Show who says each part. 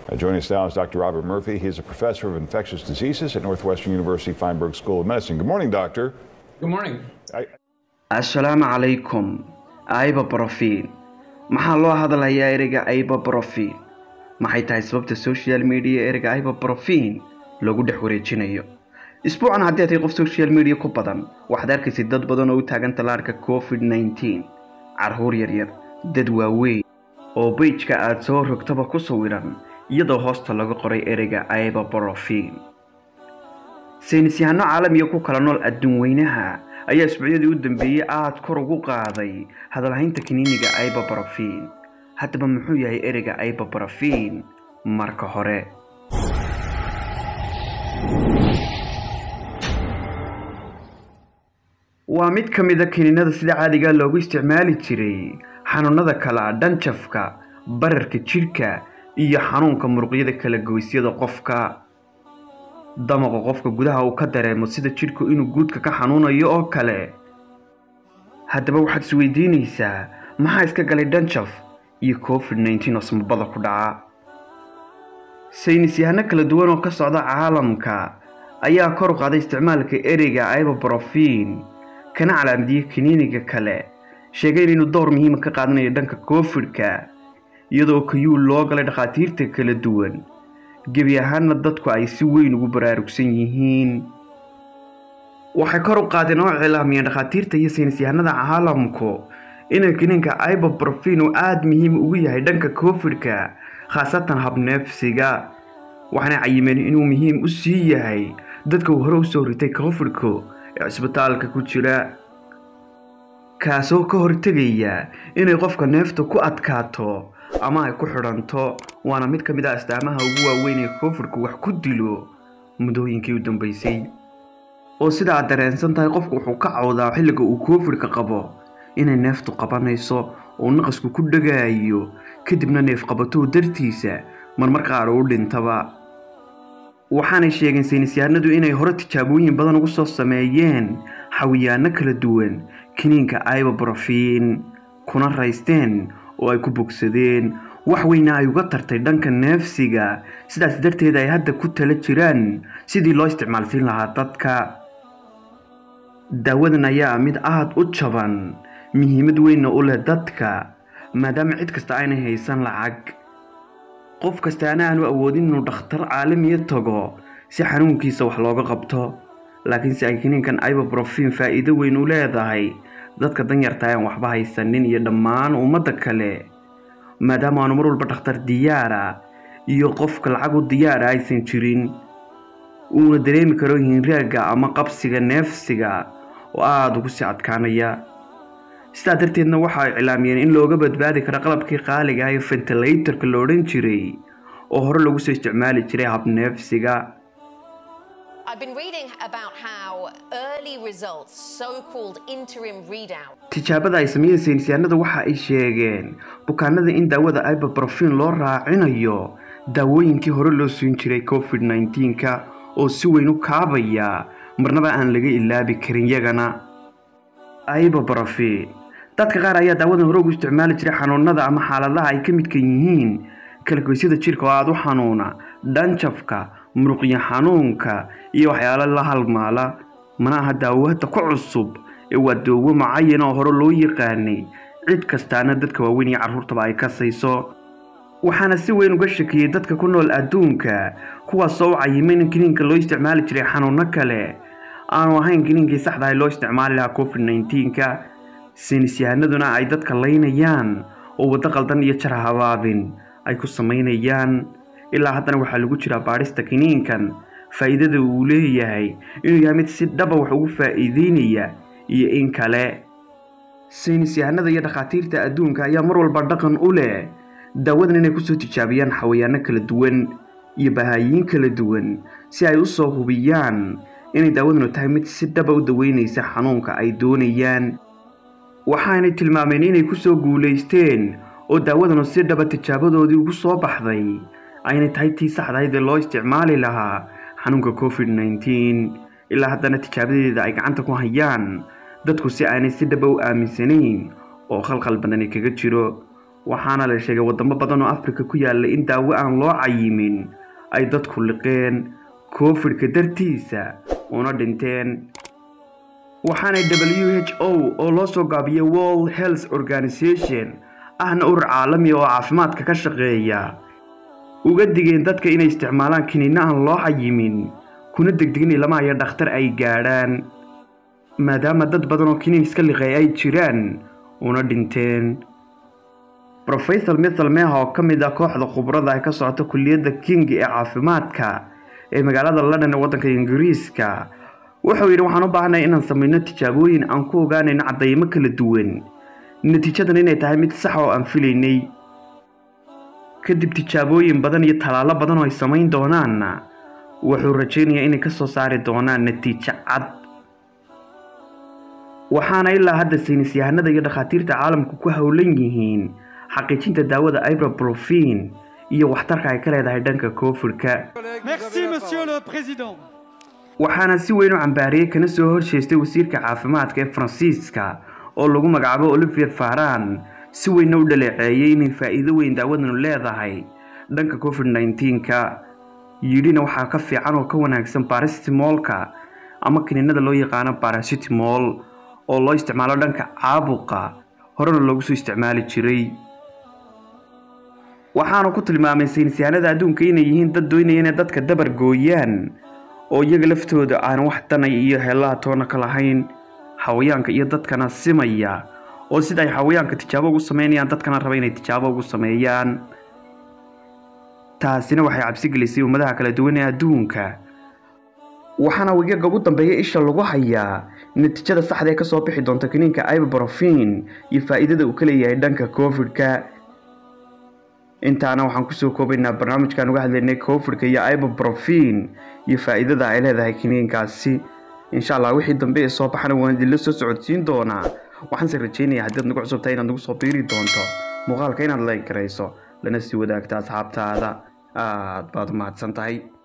Speaker 1: Uh, joining us now is Dr. Robert Murphy. He's a professor of infectious diseases at Northwestern University Feinberg School of Medicine. Good morning, doctor.
Speaker 2: Good morning.
Speaker 1: I,
Speaker 3: assalaamu calaykum ibuprofen maxaa loo hadlayaa ereyga ibuprofen maxay tahay sababta social media ereyga ibuprofen lagu dhex wareejinayo isbuucan haddii tahay qof social media ku badan waxaad arkaysa dad badan oo u taagan tallaarka covid 19 carruur yaryar dad waaweyn oo beijka aada soo rogtaba ku sawiran iyadoo hoosta laga qoray ereyga ibuprofen saynisyahanno caalamiga ku kala nool adduun weynaha ayaa isbuucyadii u dambeeyey aada kor ugu qaaday hadalhaynta kiniiniga ibuprofen haddaba muxuu yahay ereyga ibuprofen marka hore waa mid ka mid a kiniinada sida caadiga loogu isticmaali jiray xanuunada kala dhanjafka bararka jidhka iyo xanuunka muruqyada kala goysyada qofka damaqa qofka gudaha uu ka dareemo sida jidhku inuu guudka ka xanuunayo oo kale haddaba waxaad isweydiinaysaa maxaa iska galay dhanjaf iyo covid 19 oo samabada ku dhaca saynisyahano kala duwan oo ka socda caalamka ayaa kor u qaaday isticmaalka ereyga ibuprofen kana calaamadiyey kiniiniga kale sheegeen inuu dowr muhiima ka qaadanayo dhanka covid-ka iyadoo kayuul loo galay dhakhaatiirta kala duwan gebi ahaanna dadku ay si weyn ugu baraarugsan yihiin waxay kor u qaadeen oo cilaamiyeen dhakhaatiirta iyo saynisyahanada caalamku inay kiniinka ibuprofen uu aada muhiim ugu yahay dhanka covid-ka khaasatan habneefsiga waxaana cayimeen inuu muhiim u sii yahay dadka uu hore usoo ritay covid-ku ee cisbitaalka ku jira kaasoo ka hortegaya inay qofka neefta ku adkaato ama ay ku xidhanto waana mid ka mid ah astaamaha ugu waaweyn ee covid-ku wax ku dilo muddooyinkii u dambeysay oo sida aad dareensan tahay qofku wuxuu ka cawdaa xilliga uu covid-ka qabo inay neeftu qabanayso oo naqasku ku dhagaayo kadibna neef qabatow dartiisa marmar qaar uu dhintaba waxaanay sheegeen saynisyahanadu inay hore tijaabooyin badan ugu soo sameeyeen xawiyaano kala duwan kiniinka ibuprofen kuna raysteen oo ay ku bogsadeen wax weyna ay uga tartay dhanka neefsiga sidaas darteed ay hadda ku tala jiraan sidii loo isticmaalsiin lahaa dadka daawadan ayaa mid aada u jaban muhiimad weynna u leh dadka maadaama cid kasta aynay haysan lacag qof kastaana aanu awoodin inuu dhakhtar caalamiya tago si xanuunkiisa wax looga qabto laakiinse ay kiniinkan ibuprofen faa'iido weyn u leedahay dadka danyarta aan waxba haysanin iyo dhammaan ummadda kale maadaama aanu mar walba dhakhtar diyaara iyo qofka lacag u diyaara aysan jirin uuna dareemi karo hinraagga ama qabsiga neefsiga oo aada ugu sii adkaanaya sidaa darteedna waxa ay cilaamiyeen in looga badbaadi karo qalabkii qaaliga ah ee ventilatorka la odhan jiray oo hore lagu soo isticmaali jiray habneefsiga
Speaker 4: I've been reading about how early results, so-called interim readout,
Speaker 3: tijaabada ay sameeyeen saynisyahanada waxa ay sheegeen bukaanada in daawada ibuprofen loo raacinayo daawooyinkii hore loo siin jiray covid 19-ka oo si weyn u kaabaya marnaba aan laga ilaabi karin yagana ibuprofen dadka qaar ayaa daawadan hore ugu isticmaali jiray xanuunada ama xaaladaha ay ka midka yihiin kalagoysyada jirka oo aada u xanuuna dhanjafka muruqyo xanuunka iyo waxyaalo la halmaala mana aha daawo hadda ku cusub ee waa daawo mucayan oo hore loo yaqaanay cid kastaana dadka waaweyn iyo carruurtaba ay kasayso waxaana si weyn uga shakiyey dadka ku nool adduunka kuwaasoo u cayimay in kiniinka loo isticmaali jiray xanuuno kale aanu ahayn kiniinkii saxda ah loo isticmaali lahaa covid 19-ka saynisyahanaduna ay dadka laynayaan oo waddo qaldan iyo jar habaabin ay ku samaynayaan ilaa haddana waxaa lagu jiraa baadhista kiniinkan faa'iidada uu leeyahay inuu yahay mid si dhaba wax ugu faa'iideynaya iyo in kale saynisyahanada iyo dhakhaatiirta adduunka ayaa mar walba dhaqan u leh daawadan inay kusoo tijaabiyaan xawayaano kala duwan iyo bahaayiin kala duwan si ay usoo hubiyaan inay daawadanu tahay mid si dhaba u daweynaysa xanuunka ay doonayaan waxaanay tilmaameen inay kusoo guulaysteen oo daawadanu si dhaba tijaabadoodii ugu soo baxday aynay tahay tii saxdahayd ee loo isticmaali lahaa xanuunka covid 19 ilaa haddana tijaabadeeda ay gacanta ku hayaan dadku si aanay si dhaba u aaminsanayn oo khalkhal badani kaga jiro waxaana la sheegay wadamo badan oo afrika ku yaala in daawo aan loo cayimin ay dadku liqeen covidka dartiisa una dhinteen waxaanay w h o oo loo soo gaabiyay world health organization ahna urur caalami oo caafimaadka ka shaqeeya uga digeen dadka inay isticmaalaan kiniinno aan loo cayimin kuna degdegin ilama iyo dhakhtar ay gaadhaan maadaama dad badan oo kiniin iska liqay ay jiraan una dhinteen rofesor mithel meha oo ka mid ah kooxda khubrada ay ka socota kulliyadda king ee caafimaadka ee magaalada london ee waddanka ingiriiska wuxuu yidhi waxaan u baahanay inaan samayno tijaabooyin aan ku ogaanayno caddaymo kala duwan natiijadan inay tahay mid sax oo aan filaynay kadib tijaabooyin badan iyo tallaalo badan oo ay samayn doonaanna wuxuu rajaynayaa inay ka soo saari doonaan natiijo cad waxaana ilaa hadda saynis yahanada iyo dhakhaatiirta caalamku ku howlan yihiin xaqiijinta daawada ibuprofen iyo waxtarka ay ka leedahay dhanka covidka
Speaker 2: Merci, Monsieur le Président.
Speaker 3: waxaana si weyn u cambaariyey kana soo horjeestay wasiirka caafimaadka ee faransiiska oo lagu magacaabo olivier faran si weynna u dhaleeceeyey inay faa'iido weyn daawadanu leedahay dhanka covid 19ka yidhina waxaa ka fiican oo ka wanaagsan barasitimolka ama kiniinada loo yaqaano barasitimol oo loo isticmaalo dhanka caabuqa horena loogu soo isticmaali jiray waxaanu ku tilmaamay saynisyahanada adduunka inay yihiin dad doonaya inay dadka dabar gooyaan oo iyaga laftooda aan wax danay iyo heellaha toona ka lahayn xawayaanka iyo dadkana simaya oo sida ay xawayaanka tijaabo ugu sameynayaan dadkana raba inay tijaabo ugu sameeyaan taasina waxay cabsi gelisay ummadaha kala duwan ee adduunka waxaana wigaga ugu dambeeya isha lagu hayaa natiijada saxda ee kasoo bixi doonta kiniinka ibuprofen iyo faa'iidada uu ka leeyahay dhanka covidka intaana waxaan kusoo koobaynaa barnaamijkan uga hadlaynay covidka iyo ibuprofen iyo faa'iidada ay leedahay kiniinkaasi insha allah wixii dambe ee soo baxana waan idinla soo socodsiin doonaa waxaanse rajaynayaa haddiad nagu cusubtahay inaad nagu soo biiri doonto muuqaalka inaad like garayso lana sii wadaagta asxaabtaada aad baad u mahadsan tahay